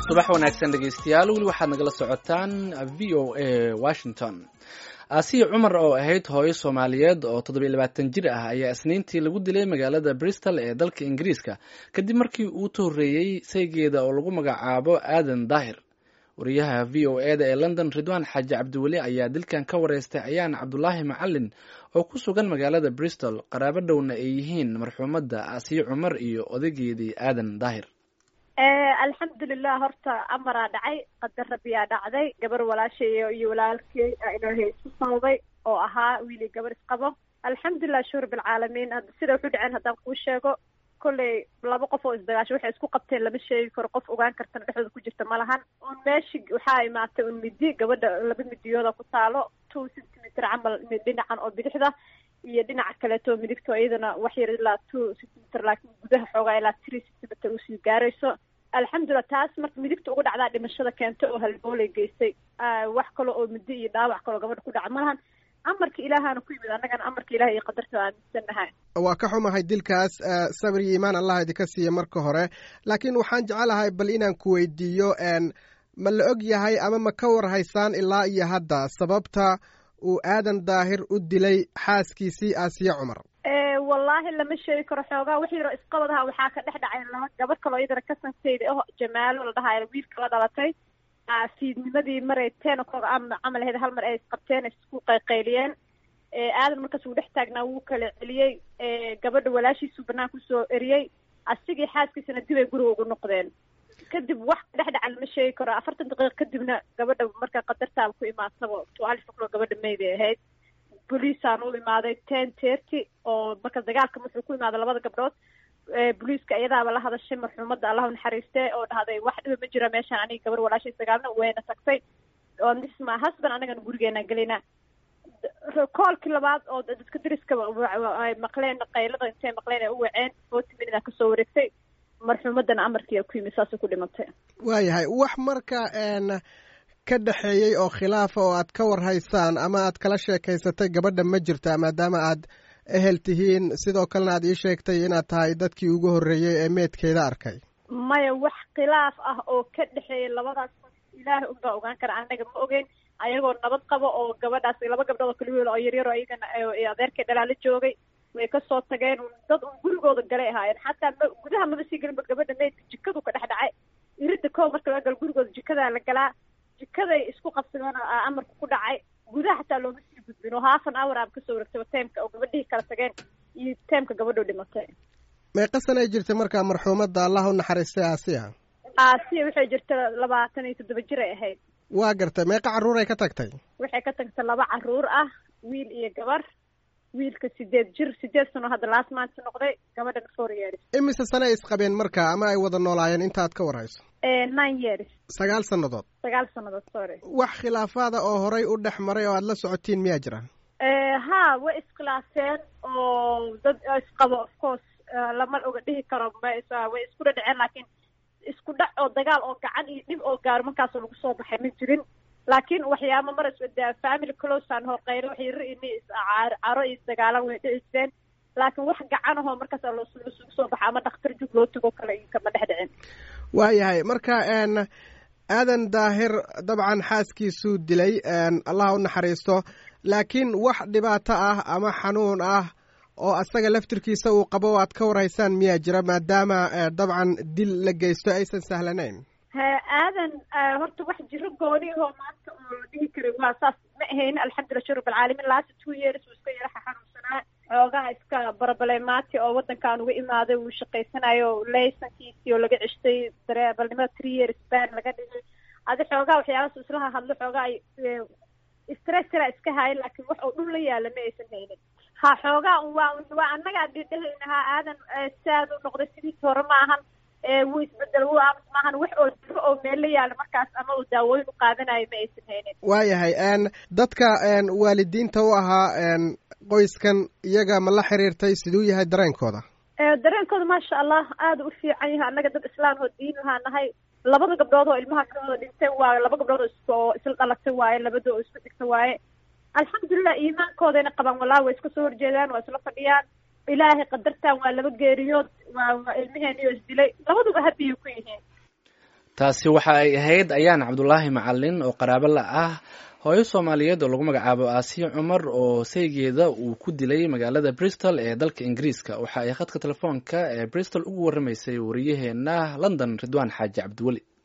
subax wanaagsan dhegaystayaal weli waxaad nagala socotaan v o a washington aasiya cumar oo ahayd hooyo soomaaliyeed oo toddobiyo labaatan jir ah ayaa isniintii lagu dilay magaalada bristol ee dalka ingiriiska kadib markii uu tohoreeyey saygeeda oo lagu magacaabo aadan daahir wariyaha v o e da ee london ridwaan xaaji cabdiweli ayaa dilkan ka wareystay ayaan cabdulaahi macalin oo ku sugan magaalada bristol qaraabo dhowna ay yihiin marxuumadda aasiya cumar iyo odaygeedii aadan daahir alxamdulilah horta amaraa dhacay qadar rabiyaa dhacday gabar walaashay iyo walaalkey ilaahay isku sawday oo ahaa wiili gabar isqabo alxamdulilah shuur bilcaalamiin sida wuxu dhaceen haddaan kuu sheego kolley laba qof oo isdagaasho waxay isku qabteen lama sheegi karo qof ogaan kartana dhexdooda ku jirta ma lahan un meeshi waxaa imaatay un midi gabadha laba midiyooda ku taalo two centimeter camal dhinacan oo bidixda iyo dhinaca kaleeto midigto iyadana wax yar ilaa two centimeter laakiin gudaha xoogaa ilaa three centimeter usii gaarayso alxamdulilah taas marka midigta uga dhacdaa dhimashada keentay oo halboolay geystay wax kale oo midi iyo dhaawac kaloo gabadha ku dhaca malahan amarka ilaahaana ku yimid annagana amarka ilaah iyo qadarta aaminsannahay waa ka xumahay dilkaas sabir iyo iimaan allah idinka siiya marka hore laakiin waxaan jecelahay bal inaan ku weydiiyo ma la og yahay ama ma ka war haysaan ilaa iyo hadda sababta uu aadan daahir u dilay xaaskiisii aasiya cumar wallaahi lama sheegi karo xoogaa wix yaroo isqabadaha waxaa ka dhex dhacay laba gabadh kaloo iyadana kasansayda oh jamaalo la dhahayo wiilka la dhalatay fiidnimadii maray ten o'clock ama camal ahayd hal mar ay isqabteen isku qayqayliyeen aadan markaas uu dhex taagnaa wuu kala celiyey gabadha walaashiisuu banaanka usoo eriyey asigii xaaskiisana dib ay guriga ugu noqdeen kadib wax ka dhex dhaca lama sheegi karo afartan daqiiqa kadibna gabadha marka qadartaaba ku imaataba twelve o'clock gabadha may bay ahayd boliisaan u imaaday ten thirty oo marka dagaalka wuxuu ku imaaday labada gabdhood boliiska iyadaaba la hadashay marxuumadda allahu naxariiste oo dhahday wax dhiba ma jira meeshaan aniga gabar walaashay sagaalna wayna tagtay oo this my husband anagana gurigeena gelina koolkii labaad oo dadka dariska ay maqleen qaylada intay maqleen ay u waceen forty minute kasoo wareegtay marxuumaddana amarkii ku yimid saasay ku dhimatay waayahay wax marka ka dhexeeyey oo khilaafa oo aad ka war haysaan ama aad kala sheekaysatay gabadha ma jirta maadaama aad ehel tihiin sidoo kalena aad ii sheegtay inaad tahay dadkii ugu horreeyey ee meedkeeda arkay maya wax khilaaf ah oo ka dhexeeyay labadaas qof ilaahay unbaa ogaan kara anaga ma ogeyn ayagoo nabad qabo oo gabadhaas laba gabdhood oo kaliwiil oo yaryar oo iyagana adeerkay dhalaala joogay way kasoo tageen dad un gurigooda galay ahaayeen xataa ma gudaha maba sii gelinba gabadha meydka jikadu ka dhex dhacay iridda koo marka laga galo gurigooda jikadaa la galaa jikaday isku qabsadeen amarka ku dhacay gudaha xataa looma sii gudbin oo half an hour aaba kasoo wareegtay teemka oo gabadhihii kala tageen iyo teemka gabadhoo dhimatay meeqa sanay jirtay markaa marxuumadda allah u naxariistay aasiya aasiya waxay jirta labaatan iyo toddoba jir ay ahayd waa gartay meeqa carruur ay ka tagtay waxay ka tagtay laba carruur ah wiil iyo gabar wiilka sideed jir sideed sano hadda last month noqday gabadhana four years imise sane ay isqabeen marka ama ay wada noolaayeen intaad ka war hayso nine years sagaal sannadood sagaal sannadood sorry wax khilaafaada oo horay u dhex maray oo aad la socotiin miyaa jira ha way iskhilaafeen oo dad isqabo of course lama oga dhihi karo way isku dhadhaceen laakiin isku dhac oo dagaal oo gacan iyo dhib oo gaaro markaasoo lagu soo baxay ma jirin laakiin waxyaaba mar family closean horqeylo wax yaro ini caro iyo dagaalan way dhici jireen laakiin wax gacan ahoo markaas lasugu soo baxa ama dhakhtar jug loo tago kale kama dhex dhicin waayahay marka aadan daahir dabcan xaaskiisuu dilay allah u naxariisto laakiin wax dhibaato ah ama xanuun ah oo asaga laftirkiisa uu qabo o aad ka warhaysaan miyaa jira maadaama dabcan dil la geysto aysan sahlanayn aadan horta wax jiro gooni ahoo maanta oo la dhihi karay waa saas ma ahayn alxamdulillah shur bilcaalamin last two years wuu iska yaraxa xanuunsanaa xoogaha iska barabalemaati oo waddankan uga imaaday wuu shaqaysanayo laysankiisii oo laga ceshtay dareebalnimada three years ban laga dhigay adi xoogaha waxyaabaas islaha hadlo xoogaa stressra iska haayan laakiin wax oo dhul la yaala ma aysan haynin ha xoogaa waa waa annagaa dhidhahaynahaa aadan saad u noqday sidiisi hore ma ahan wuu isbedel wuu aamus maahan wax oo jiro oo meel la yaala markaas ama uu daawooyin u qaadanayo ma aysan haynin waayahay dadka waalidiinta u ahaa qoyskan iyaga ma la xiriirtay siduu yahay dareenkooda dareenkooda maasha allah aada u fiican yahay annaga dad islaam oo diin lahaa nahay labada gabdhood oo ilmaha kawada dhintay waaye laba gabdhood oo is oo isla dhalatay waaye labada oo isku dhigta waaye alxamdulilah iimaankoodayna qabaan wallahi way iska soo horjeedaan waa isla fadhiyaan ilaahay qadartan waa laba geeriyood waa waa ilmaheeniyoo isdilay labaduba habiyay ku yihiin taasi waxa ay ahayd ayaan cabdulaahi macalin oo qaraabo la ah hooyo soomaaliyeed oo lagu magacaabo aasiya cumar oo saygeeda uu ku dilay magaalada bristol ee dalka ingiriiska waxa ay khadka telefoonka ee bristol ugu waramaysay wariyaheena london ridwaan xaaji cabdiweli